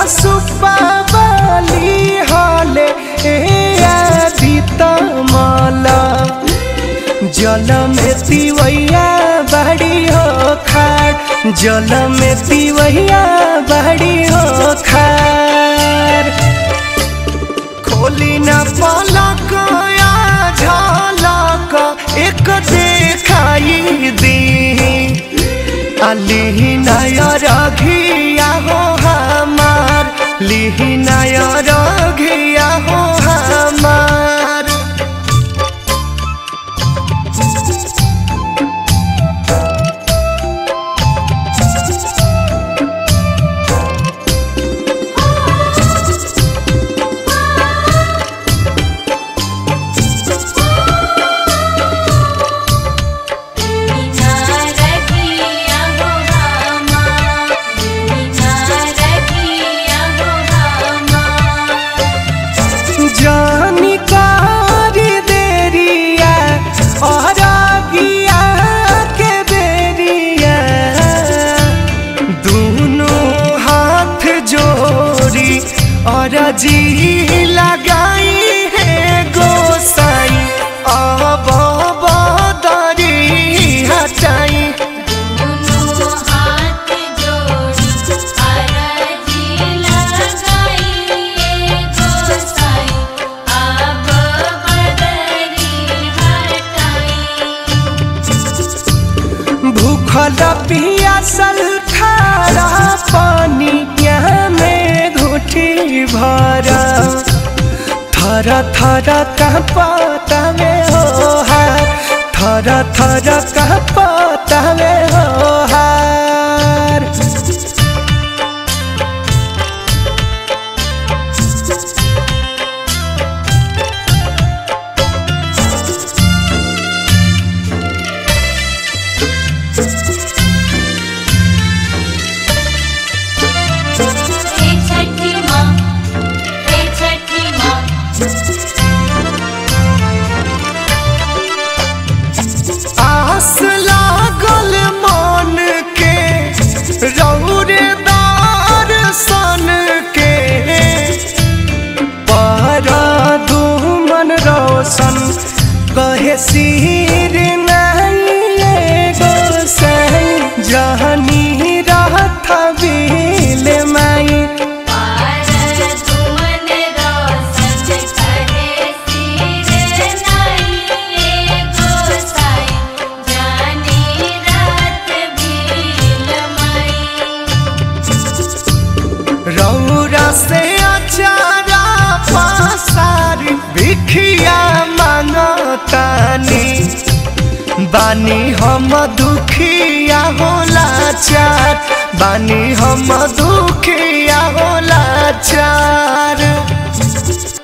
सुपावली हले ए आदि तमला जल में तिवैया बड़ी हो खाड़ जल में तिवैया बड़ी हो खाड़ खोली न पलक या झलक एक देखाई दी लिहिनाय रघिया हो हमार लिहिनाय रघिया हो हमार मीना रखिया हो रामा मीना रखिया हो रामा जानी कारी देरिया और गिया के बेरिया दोनों हाथ जोड़ी और जी लगाई है गोसाई अब बदरी हटाई दोनों हाथ जोड़ी अरजी लगाइए गोसाई अब बदरी हटाई भूखल पियासल खारा पानिया में घुटी भरा थर थर कहपता में हो हार थर थर कहपता में हो हार हे छठी माँ हे छठी माँ आस लागल मन के रौरेदार सन के पर दुमन रोशन कहे सिर नहीं गोसाई जहनी रहत बिल माई पार तुमन रोशन कहे सिर नाई गोसाई जानी रात भील माई रौरा से अचारा पासार भिखिया मांगतानी बानी हम दुखिया होला चार बानी हम दुखिया होला चार